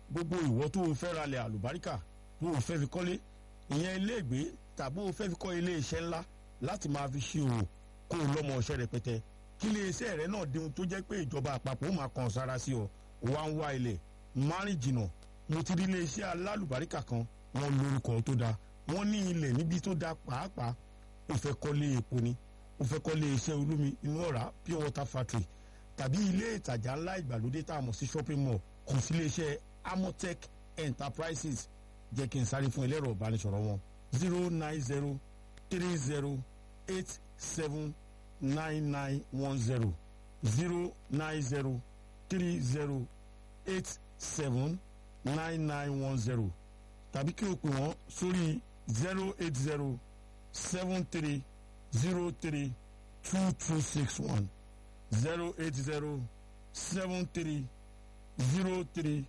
gbogbo ìwọ tó o fẹ́ ralẹ̀ àlùbáríkà tó o fẹ́ fi kọ́lé ìyẹn iléègbé tàbí o fẹ́ fi kọ́ ilé iṣẹ́ ńlá láti máa fi ṣe òwò kó o lọ́mọ ọṣẹ́ rẹpẹtẹ kí ilé iṣẹ́ rẹ náà dihun tó jẹ́ pé ìjọba àpapọ̀ ó máa kàn sára sí ọ wá ń wá ilẹ̀ márìn jìnnà mo ti rí ilé iṣẹ́ alálùbáríkà kan wọn lórúkọ tó dáa wọn ní ilẹ̀ níbi tó dáa pàápàá o fẹ́ kọ́lé epo ni o fẹ́ kọ́lé iṣẹ́ olómi inú ọ̀rá pure water factory tàbí ilé ìtajà ńlá ìgbàlódé tá a mọ̀ sí shopping mall kàn sí ilé iṣẹ́ amotech enterprises jẹ́ kí n sáré fún ẹlẹ́rọ ìbánisọ̀rọ̀ wọn zero nine zero three zero eight seven nine nine one zero zero nine zero three zero eight seven nine nine one zero tàbí kí o pè wọ́n sórí zero eight zero seven three zero three two two six one zero eight zero seven three zero three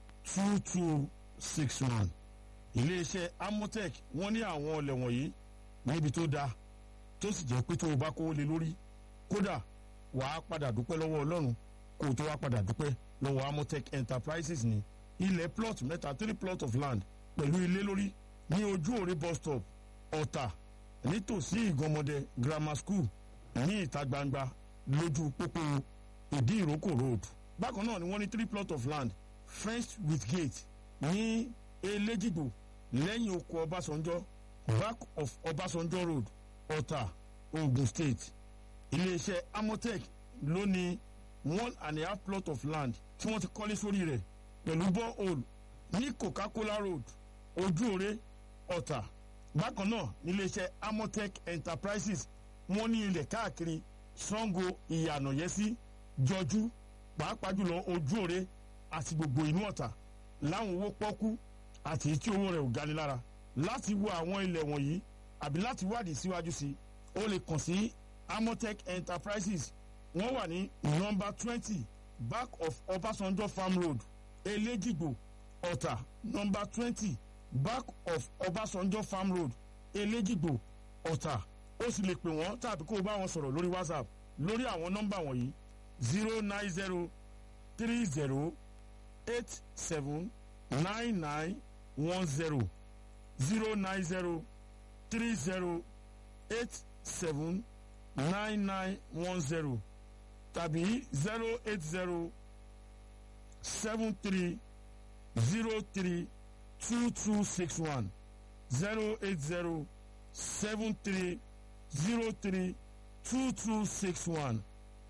two two six one iléeṣẹ́ amotech wọ́n ní àwọn ọlẹ̀ wọ̀nyí níbi tó dáa tó sì jẹ́ pé tó o bá kówó lé lórí kódà wàá padà dúpẹ́ lọ́wọ́ ọlọ́run kó o tó wá padà dúpẹ́ lọ́wọ́ amotech enterprises ní ilẹ̀ plot mẹ́ta three plot of land pẹ̀lú ilé lórí ní ojú òre bus stop ọ̀tà nítòsí ìgànmọ́dẹ grammar school ní ìta gbangba lójú pópó ìdí ìrókò road bákan náà ni wọ́n ní three plot of land fenced with gate ní elégìgbò lẹ́yìn oko ọbásanjọ́ back of ọbásanjọ́ road ọ̀tà ogun state iléeṣẹ́ amotech ló ní one and a half plot of land tí wọ́n ti kọ́lé sórí rẹ̀ pẹ̀lú borehole ní coca-cola road ojúore ọ̀tà bákan náà níléeṣẹ́ amotech enterprises wọ́n ní ilẹ̀ káàkiri sango ìyànàyẹ́sí jọjú pàápàá jùlọ ojúore àti gbogbo inú ọ̀tà láwọn owó pọ́kú àti tí owó rẹ̀ ò gani lára láti wo àwọn ilẹ̀ wọ̀nyí àbí láti wádìí síwájú sí o lè kàn sí amotech enterprises wọ́n wà ní nọ́mbà twenty back of ọbásanjọ́ farm road elégìgbò ọ̀tà nọ́mbà twenty back of ọbásanjọ́ farm road elégìgbò ọ̀tà ó sì lè pè wọ́n tàbí kó o bá wọn sọ̀rọ̀ lórí whatsapp lórí àwọn nọ́mbà wọ̀nyí zero nine zero three zero eight seven nine nine one zero zero nine zero three zero eight seven nine nine one zero tàbí zero eight zero seven three zero three two two six one zero eight zero seven three zero three two two six one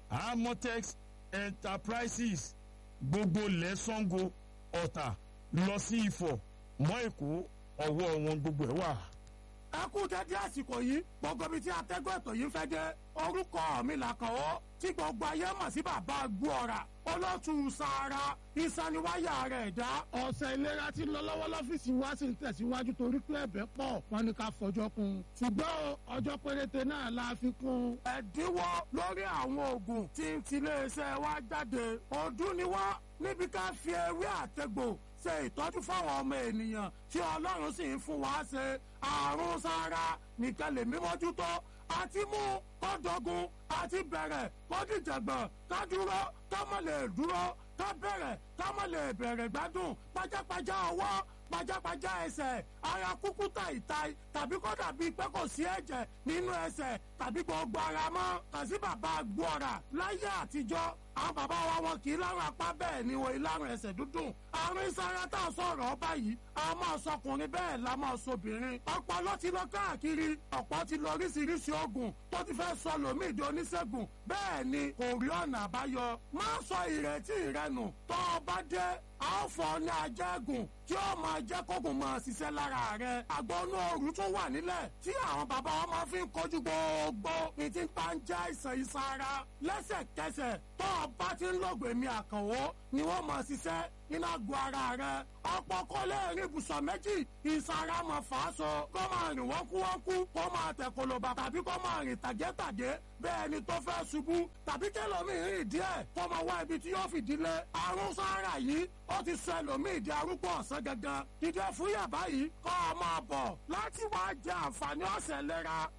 amotex enterprises gbogbo lẹ́sàngó ọ̀tà lọ sí ifọ̀ mọ́ èkó ọwọ́ wọn gbogbo ẹ̀ wà. ẹ kú dédé àsìkò yìí gbogbo ibi tí atẹ́gùn ètò yìí fẹ́ dé orúkọ mi làkànwọ́ tí gbogbo ayé mọ̀ sí bàbá gbọ́ra olótù sàárà ìsaniwáyà rẹ̀ dá. ọ̀sẹ̀ ìlera tí ń lọ lọ́wọ́ lọ́fíìsì wa sì ń tẹ̀síwájú torí pé ẹ̀bẹ̀ pọ̀ wọn ni ká fọjọ́ kún. ṣùgbọ́n ọjọ́ péréte náà la fi kún. ẹ̀dínwó lórí àwọn oògùn tí ń tiléeṣẹ́ wa jáde ọdún ni wá níbi ká fi ewé àtẹ̀gbò ṣe ìtọ́jú fáwọn ọmọ ènìyàn tí ọlọ́run sì ń fún wa ṣe àrùn sára nìkan lè mímọ́jútó àti mú kọ́dọ̀gùn àti bẹ̀rẹ̀ kọ́dìjàgbọ̀n ká dúró ká má lè dúró ká bẹ̀rẹ̀ ká má lè bẹ̀rẹ̀ gbádùn pajápajá ọwọ́ pajápajá ẹsẹ̀ ara kúkú tàìtàì tàbí kó dàbí pé kò sí ẹ̀jẹ̀ nínú ẹsẹ̀ tàbí gbogbo ara mọ́ kàn sí bàbá gbọ́ra láyé àtijọ́ àwọn bàbá wa wọn kì í lárùn apá bẹ́ẹ̀ ni wọ́n ìlàrùn ẹsẹ̀ dúdùn àrùn ìsara tá a sọ̀rọ̀ ọba yìí a máa sọkùnrin bẹ́ẹ̀ la máa sobìnrin ọ̀pọ̀ ló ti lọ káàkiri ọ̀pọ̀ ti lọ oríṣiríṣi oògùn tó ti fẹ́ sọ lòmíì di oníṣègùn bẹ́ẹ̀ ni kò rí ọ̀nà àbáyọ má sọ ìrètí rẹ nù tó o bá dé a ó fọ ní ajẹ́gùn tí ó máa jẹ́ kókùn máa ṣiṣẹ́ lára rẹ̀ àgbọ̀nú ooru tún wà nílẹ̀ tí àwọn bàbá wa máa fi ń kojú gbogbo ìtì bá ń jẹ́ àìsàn ìsara lẹ́sẹ̀kẹsẹ̀ tó o bá ti ń lọ́gbẹ̀ẹ́ mi àkànwó ni wọ́n máa ṣiṣẹ́ nínú àgọ́ ara rẹ̀ ọ̀pọ̀ kọ́ lè rí ibùsọ̀ méjì ìsara máa fà á so kó máa rìn wọ́nkúwọ́nkú kó máa tẹ̀ koloba tàbí kó máa rìn tàgétàgé bẹ́ẹ̀ ni tó fẹ́ ṣubú tàbí kẹlòmíì rìn díẹ̀ kó máa wá ibi tí yóò fìdí lé àrùn sára yìí ó ti sọ ẹlòmíì di arúgbó ọ̀sán gangan dídẹ fún yàrá yìí kọ́ ọ máa bọ̀ láti wá jẹ àǹfààní ọ̀sẹ̀ lẹ́ra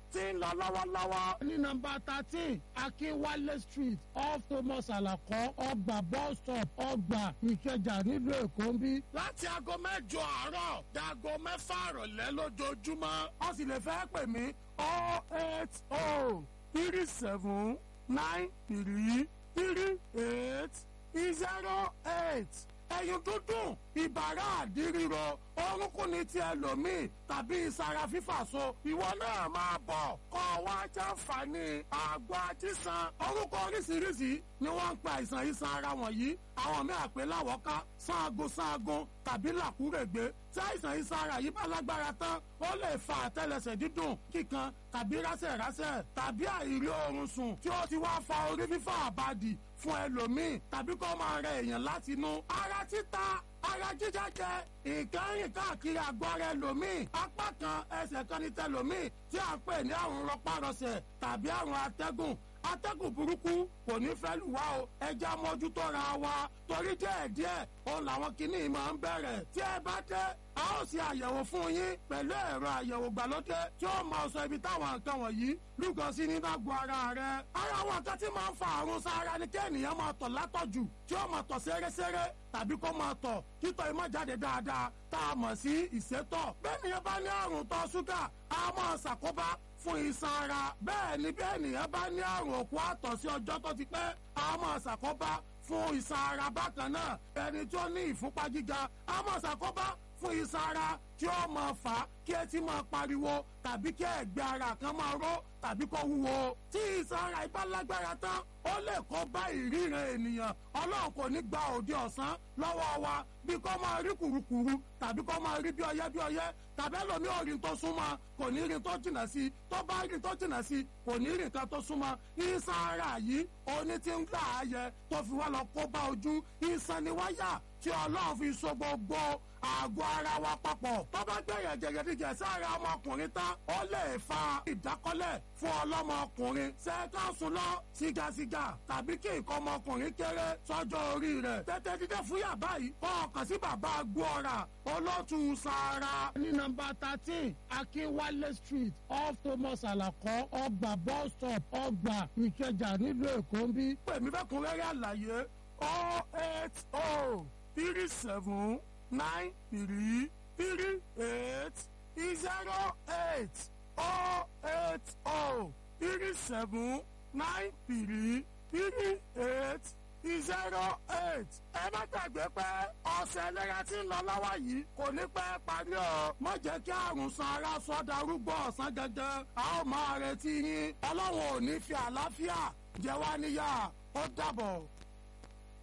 tí ń lọ lọ́wọ́lọ́wọ́. ní nọmba thirteen akínwálé street off thomas alakọ ọgbà bus stop ọgbà ìkẹjà nílùú èkó ń bí. láti aago mẹ́jọ àárọ̀ dago mẹ́fà àrọ̀lẹ́ lójoojúmọ́. ó sì lè fẹ́ pè mí oh eight oh three seven nine three three eight zero eight ẹyin dúdùn ìbàrá àdíríro orúnkún ní ti ẹlòmíì tàbí ìsara fífàso ìwọ náà máa bọ̀ kọ́ wá jàǹfààní àgbo àjíṣan orúkọ oríṣiríṣi ni wọ́n ń pa àìsàn ìsan ara wọ̀nyí àwọn míì àpè láwọ́ká sáagun sáagun tàbí làkúrègbé tí àìsàn ìsan ara yìí bá lágbára tán ó lè fa àtẹlẹsẹ̀ dídùn kíkan tàbí rásẹ̀rásẹ̀ tàbí àìrí oorun sùn tí ó ti wá fa orí fífọ́ àbádì fún ẹlòmíì tàbí kó máa rẹ èèyàn láti inú. ara títa ara jíjájẹ nǹkan rìn káàkiri àgọ́ ara ẹlòmíì apá kan ẹsẹ̀ kan ní tẹlòmíì tí a pè ní àrùn rọpárọsẹ̀ tàbí àrùn atẹ́gùn atẹ́gùn burúkú kò ní fẹ́ lù wá o ẹja mójútó ra wa torí díẹ̀díẹ̀ òun làwọn kìíní máa ń bẹ̀rẹ̀ tí ẹ bá dé a ó ṣe àyẹ̀wò fún yín pẹ̀lú ẹ̀rọ àyẹ̀wò gbàlódé tí ó máa sọ ibi táwọn nǹkan wọ̀nyí lúgọ sí nínú àgọ́ ara rẹ̀. ara àwọn nǹkan tí máa ń fa àrùn sára ni kí ènìyàn máa tọ̀ látọ̀jù tí ó máa tọ̀ sẹ́rẹ́sẹ́rẹ́ tàbí kó máa tọ̀ títọ́ imọ́ jáde dáadáa tá a mọ̀ sí ìsétọ̀. bẹ́ẹ̀ ni ẹ bá ní àrùn tọ́ ṣúgà a máa ṣàkóbá fún iṣan ara bẹ́ẹ̀ ni bí ènìyàn bá ní àrùn òkú àtọ̀ sí ọjọ́ tó ti pẹ́ a máa ṣàkóbá fún iṣan ara bákan náà ẹni tó ní ìfúnpá gíga a máa ṣàkóbá fún iṣan ara tí ó máa fà á kí etí máa pariwo tàbí kí ẹ̀gbẹ́ ara kan máa ró tàbí kó wúwo tí iṣan ara ibà lágbára tán ó lè kó bá ìríran ènìyàn ọlọ́run kò ní gba òde ọ̀sán lọ́wọ́ wa bí kò máa rí kùrukùru tàbí kò máa rí bí ọyẹ́ bí ọyẹ́ tàbí ẹlòmí ò rí tó súnmọ́ kò ní rí tó jìnnà sí tó bá rí tó jìnnà sí kò ní rí nǹkan tó súnmọ́ iṣan ara yìí oní tí ń gbà á yẹ tó fi wá lọ kó bá ojú iṣan ni wáyà tí ọlọ́run fi so gbogbo àgọ́ ara wa papọ̀ tó bá gbẹ̀yẹ̀ jẹ̀gẹ̀díjẹ̀ sára ọmọkùnrin tán ó lè fa ìdákọ́lẹ̀ fún ọlọ́mọkùnrin ṣẹ́ẹ́kásùn lọ sigasiga tàbí kí nǹkan ọmọkùnrin kéré sọ́jọ́ orí rẹ̀ tètè dídé fúyà báyìí kọ́ ọkàn sí bàbá gbọ́ra olótú sára. ní nọmba thirteen akínwálé street off thomas alakọ ọgbà bus stop ọgbà ìkẹjà nílùú èkó ń bí. pèmí fẹ́ kún rẹ́rẹ́ àlàyé oh eight oh three seven nine three three eight zero eight oh eight oh three seven nine three three eight zero eight. ẹ má gbàgbé pé ọ̀sẹ̀ ìlera tí ń lọ lọ́wọ́ yìí kò ní pẹ́ parí o. má jẹ́ kí àrùn san ara sọ darúgbó ọ̀sán gangan. a ó máa retí yín. ọlọ́run ò ní fi àlàáfíà jẹ wá níyà. ó dàbọ̀.